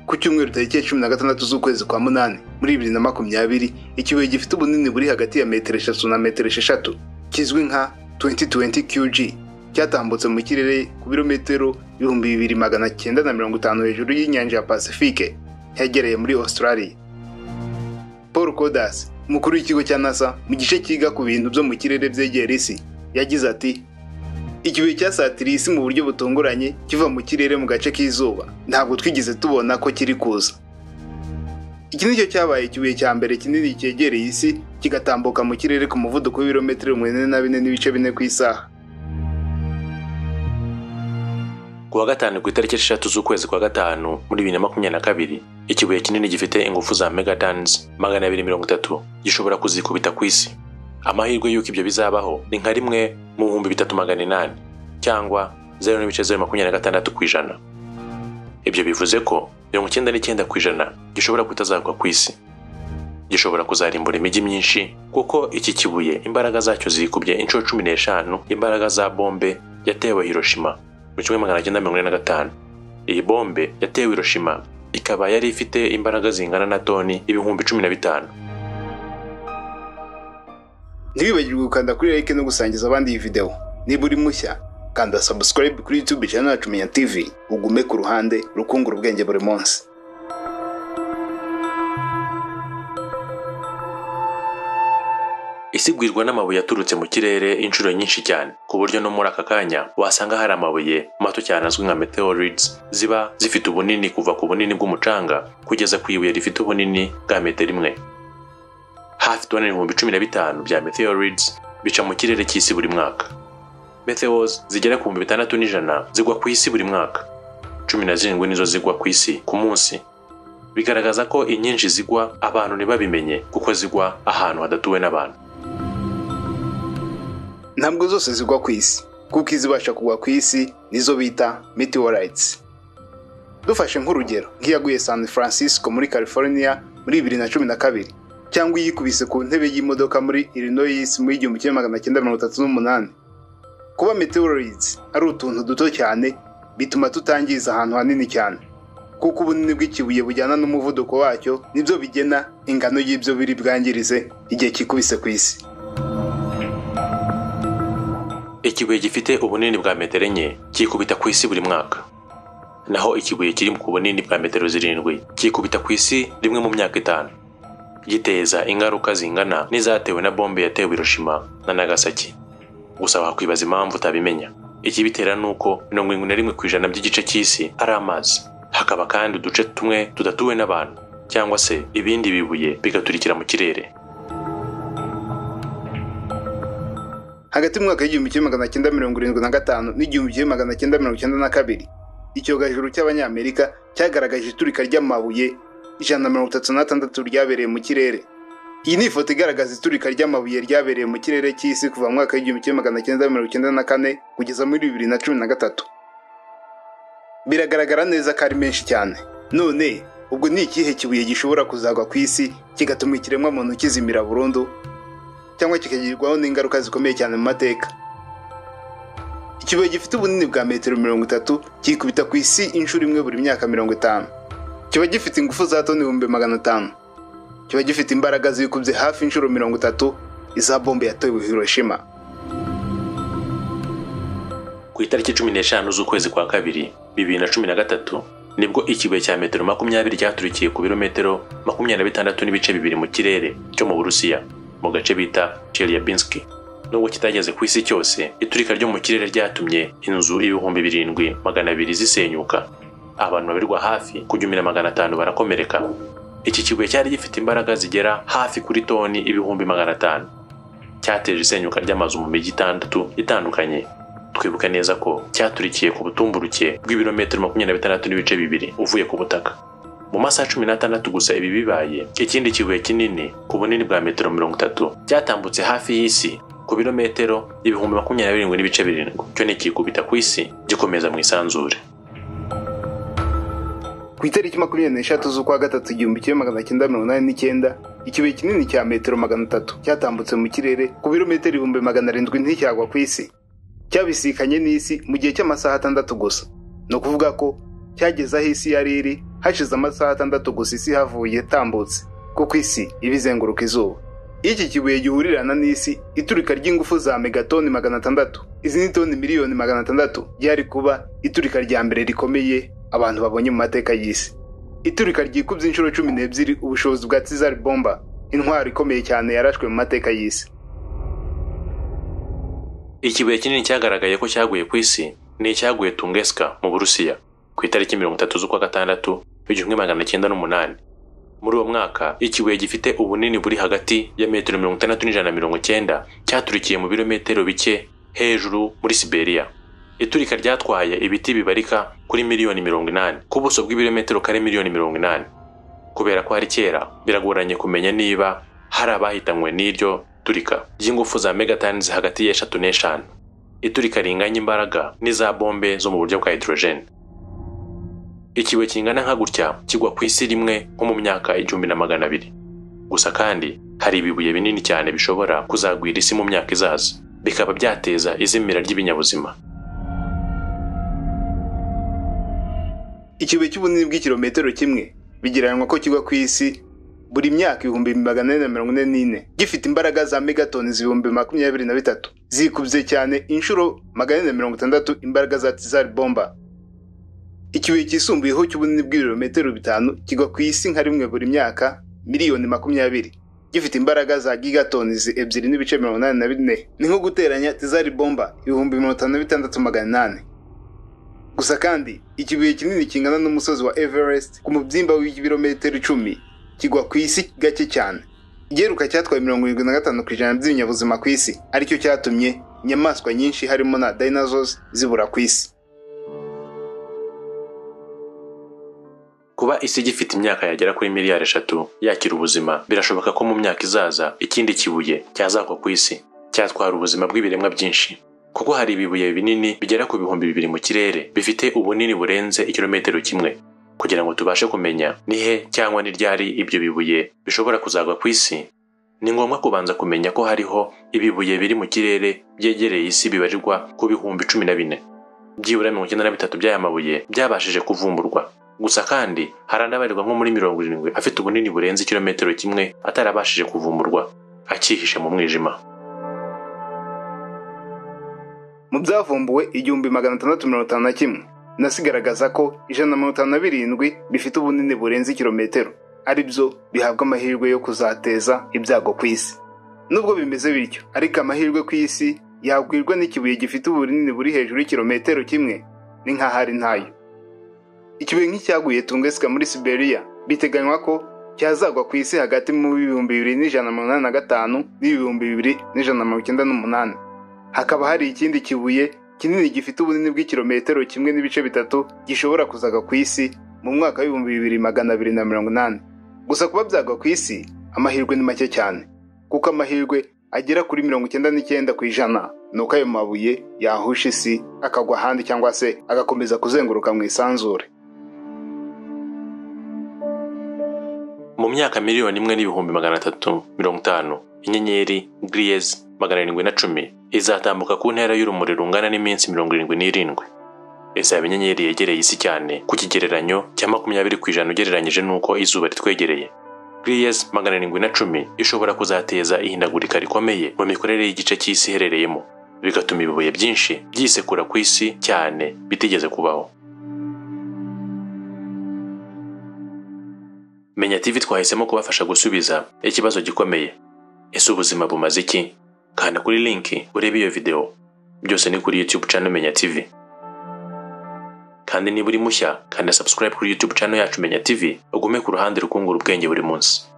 ku cyumweru tariki ya cumi na gatandatu z'ukwezi kwa munani muri bibiri na makumyabiri ikibuye gifite ubunini buri hagati ya metero eshatu na metero esheshatu kizwi nka 2020 qg cyatambutse mu kirere ku birometero ibihumbi bibiri magana cyenda na mirongo itanu hejuru y'inyanja ya pasifike hegereye muri australia paul kodas umukuru w'ikigo cya nasa mu gice cyiga ku bintu byo mu kirere byegera isi yagize ati ikibuye cyasatiriye isi mu buryo butunguranye kiva mu kirere mu gace k'izuba ntabwo twigeze tubona ko kiri kuza iki nicyo cyabaye ikibuye cya mbere kinini cyegereye isi kigatambuka mu kirere ku muvuduko w'ibirometero mirongo ine na bine n'ibice bine ku isaha ku wa gatanu ku itariki eshatu z'ukwezi kwa gatanu muri bibiri na makumyabiri na kabiri ikibuye kinini gifite ingufu za megatons magana abiri mirongo itatu gishobora kuzikubita ku isi amahirwe y'uko ibyo bizabaho ni nka rimwe mu bihumbi bitatu magana inani cyangwa zeru n'ibice zeru makumyabiri na gatandatu ku ijana ibyo bivuze ko mirongo icyenda n'icyenda ku ijana gishobora kutazagwa ku isi gishobora kuzarimbura imijyi myinshi kuko iki kibuye imbaraga zacyo zikubye inshuro cumi n'eshanu imbaraga za bombe yatewe Hiroshima mu kimwe magana cyenda mirongo ine na gatanu iyi bombe yatewe Hiroshima ikaba yari ifite imbaraga zingana na toni ibihumbi cumi na bitanu ntiwibagirwe gukanda kuri like no gusangiza abandi iyi videwo niba uri mushya kanda subscribe kuri youtube channel yacu menya tv ugume ku ruhande rukungura ubwenge buri munsi isigwirwa n'amabuye aturutse mu kirere inshuro nyinshi cyane ku buryo no muri aka kanya wasanga hari amabuye mato cyane azwi nka meteorites ziba zifite ubunini kuva ku bunini bw'umucanga kugeza ku ibuye rifite ubunini bwa metero imwe hafi toni ibihumbi cumi na bitanu bya meteorites bica mu kirere cy'isi buri mwaka meteors zigera ku bihumbi bitandatu n'ijana zigwa ku isi buri mwaka cumi na zirindwi nizo zigwa ku isi ku munsi bigaragaza ko inyinshi zigwa abantu ntibabimenye kuko zigwa ahantu hadatuwe n'abantu ntabwo zose zigwa ku isi kuko izibasha kugwa ku isi nizo bita meteorites dufashe nk'urugero nk'iyaguye san francisco muri california muri bibiri na cumi na kabiri cyangwa iyikubise ku ntebe y'imodoka muri illinois muri igihumbi kimwe magana cyenda mirongo itatu n'umunani kuba meteorites ari utuntu duto cyane bituma tutangiza ahantu hanini cyane kuko ubunini bw'ikibuye bujyana n'umuvuduko wacyo nibyo bigena ingano y'ibyo biri bwangirize igihe kikubise ku isi ikibuye gifite ubunini bwa metero enye kikubita ku isi buri mwaka naho ikibuye kiri ku bunini bwa metero zirindwi kikubita ku isi rimwe mu myaka itanu giteza ingaruka zingana n'izatewe na bombe yatewe Hiroshima na Nagasaki gusa wakwibaza impamvu utabimenya ikibitera ni uko mirongo irindwi na rimwe ku ijana by'igice cy'isi ari amazi hakaba kandi uduce tumwe tudatuwe n'abantu cyangwa se ibindi bibuye bigaturikira mu kirere hagati mu mwaka w'igihumbi kimwe magana cyenda mirongo irindwi na gatanu n'igihumbi kimwe magana cyenda mirongo cyenda na kabiri icyogajuru cy'abanyamerika cyagaragaje iturika ry'amabuye ijana na mirongo itatu n'atandatu ryabereye mu kirere iyi ni ifoto igaragaza iturika ry'amabuye ryabereye mu kirere cy'isi kuva mu mwaka w'igihumbi kimwe magana cyenda mirongo cyenda na kane kugeza muri bibiri na cumi na gatatu biragaragara neza ko ari menshi cyane none ubwo ni ikihe kibuye gishobora kuzagwa ku isi kigatuma ikiremwamuntu kizimira burundu cyangwa kikagirwaho n'ingaruka zikomeye cyane mu mateka ikibuye gifite ubunini bwa metero mirongo itatu kikubita ku isi inshuro imwe buri myaka mirongo itanu kiba gifite ingufu za toni ibihumbi magana atanu kiba gifite imbaraga zikubye hafi inshuro mirongo itatu iza bombe yatewe Hiroshima ku itariki cumi n'eshanu z'ukwezi kwa kabiri bibiri na cumi na gatatu nibwo ikibuye cya metero makumyabiri cyaturikiye ku birometero makumyabiri na bitandatu n'ibice bibiri mu kirere cyo mu burusiya mu gace bita Chelyabinsk nubwo kitageze ku isi cyose iturika ryo mu kirere ryatumye inzu ibihumbi birindwi magana abiri zisenyuka abantu babirirwa hafi kugumira magana atanu barakomereka iki kibuye cyari gifite imbaraga zigera hafi kuri toni ibihumbi magana atanu cyateje isenyuka ry'amazu mu mijyi itandatu itandukanye twibuka neza ko cyaturikiye ku butumburuke bw'ibirometero makumyabiri na bitandatu n'ibice bibiri uvuye ku butaka mu masaha cumi n'atandatu gusa ibi bibaye ikindi kibuye kinini ku bunini bwa metero mirongo itatu cyatambutse hafi y'isi ku birometero ibihumbi makumyabiri na birindwi n'ibice birindwi cyo nikikubita ku isi gikomeza mu isanzure ku itariki makumyabiri n'eshatu z'ukwa gatatu igihumbi kimwe magana cyenda mirongo inani n'icyenda ikibuye kinini cya metero magana atatu cyatambutse mu kirere ku birometero ibihumbi magana arindwi nticyagwa ku isi cyabisikanye n'isi mu gihe cy'amasaha atandatu gusa ni ukuvuga ko cyageze aho isi yari iri hashize amasaha atandatu gusa isi havuye itambutse kuko isi iba izenguruka izuba iyo iki kibuye gihurirana n'isi iturika ry'ingufu za megatoni magana atandatu izi ni toni miliyoni magana atandatu ryari kuba iturika rya mbere rikomeye abantu babonye mu mateka y'isi iturika ryikubye inshuro cumi n'ebyiri ubushobozi bwa tizari bomba intwaro ikomeye cyane yarashwe mu mateka y'isi ikibuye kinini cyagaragaye ko cyaguye ku isi ni icyaguye tungeska mu burusiya ku itariki mirongo itatu z'ukwa gatandatu w'igihumbi magana cyenda n'umunani muri uwo mwaka ikibuye gifite ubunini buri hagati ya metero mirongo itandatu n'ijana na mirongo cyenda cyaturikiye mu birometero bike hejuru muri siberiya iturika ryatwaye ibiti bibarika kuri miliyoni mirongo inani ku buso bw'ibirometero kare miliyoni mirongo inani kubera ko hari kera biragoranye kumenya niba hari abahitanywe n'iryo turika ry'ingufu za megatons hagati y'eshatu n'eshanu iturika ringanya imbaraga n'iza bombe zo mu buryo bwa hydrogen ikibuye kingana nka gutya kigwa ku isi rimwe nko mu myaka igihumbi na magana abiri gusa kandi hari ibibuye binini cyane bishobora kuzagwira isi mu myaka izaza bikaba byateza izimira ry'ibinyabuzima ikibuye cy'ubunini bw'ikirometero kimwe bigereranwa ko kigwa ku isi buri myaka ibihumbi magana ane na mirongo ine n'ine gifite imbaraga za megatoni ibihumbi makumyabiri na bitatu zikubye cyane inshuro magana ane na mirongo itandatu imbaraga za tizari bomba ikibuye cyisumbuyeho cy'ubunini bw'ibirometero bitanu kigwa ku isi nka rimwe buri myaka miliyoni makumyabiri gifite imbaraga za gigatoni ebyiri n'ibice mirongo inani na bine ni nko guteranya tizari bomba ibihumbi mirongo itanu na bitandatu magana inani gusa kandi ikibuye kinini kingana n'umusozi wa everest ku mubyimba w'ibirometero icumi kigwa ku isi gake cyane igiheruka cyatwaye mirongo irindwi na gatanu ku ijana by'ibinyabuzima ku isi aricyo cyatumye inyamaswa nyinshi harimo na dinosaurs zibura ku isi kuba isi igifite imyaka yagera kuri miliyari eshatu yakira ubuzima birashoboka ko mu myaka izaza ikindi kibuye cyazakwa ku isi cyatwara ubuzima bw'ibiremwa byinshi kuko hari ibibuye binini bigera ku bihumbi bibiri mu kirere bifite ubunini burenze ikirometero kimwe kugira ngo tubashe kumenya ni he cyangwa ni ryari ibyo bibuye bishobora kuzagwa ku isi ni ngombwa kubanza kumenya ko hariho ibibuye biri mu kirere byegereye isi bibarirwa ku bihumbi cumi na bine byibura mirongo icyenda na bitatu by'aya mabuye byabashije kuvumburwa gusa kandi hari anabarirwa nko muri mirongo irindwi afite ubunini burenze ikirometero kimwe atarabashije kuvumburwa akihishe mu mwijima mu byavumbuwe igihumbi magana atandatu mirongo itanu na kimwe nasigaragaza ko ijana na mirongo itanu na birindwi bifite ubunini burenze ikirometero ari byo bihabwa amahirwe yo kuzateza ibyago ku isi nubwo bimeze bityo ariko amahirwe ku isi yagwirwa n'ikibuye gifite ubunini buri hejuru y'ikirometero kimwe ni nk'ahari ntayo ikibuye nk'icyaguye tungesika muri siberiya biteganywa ko cyazagwa ku isi hagati mu bihumbi bibiri n'ijana na mirongo inani na gatanu n'ibihumbi bibiri n'ijana na mirongo icyenda n'umunani hakaba hari ikindi kibuye kinini gifite ubunini bw'ikirometero kimwe n'ibice bitatu gishobora kuzaga ku isi mu mwaka w'ibihumbi bibiri magana abiri na mirongo inani gusa kuba byagwa ku isi amahirwe ni make cyane kuko amahirwe agera kuri mirongo icyenda n'icyenda ku ijana ni uko ayo mabuye yahusha isi akagwa ahandi cyangwa se agakomeza kuzenguruka mu isanzure mu myaka miliyoni imwe n'ibihumbi magana atatu mirongo itanu inyenyeri griyezi magana arindwi na cumi izatambuka ku ntera y'urumuri rungana n'iminsi mirongo irindwi n'irindwi izaba inyenyeri yegereye isi cyane ku kigereranyo cya makumyabiri ku ijana ugereranyije n'uko izuba ritwegereye griyezi magana arindwi na cumi ishobora kuzateza ihindagurika rikomeye mu mikorere y'igice cy'isi iherereyemo bigatuma ibibuye byinshi byisekura ku isi cyane bitigeze kubaho menya tv twahisemo kubafasha gusubiza ikibazo gikomeye ese ubuzima bumaze iki kanda kuri linki urebe iyo videwo byose ni kuri youtube channel menya tv kandi niba uri mushya kanda subscribe kuri youtube channel yacu menya tv ugume ku ruhande rukungura ubwenge buri munsi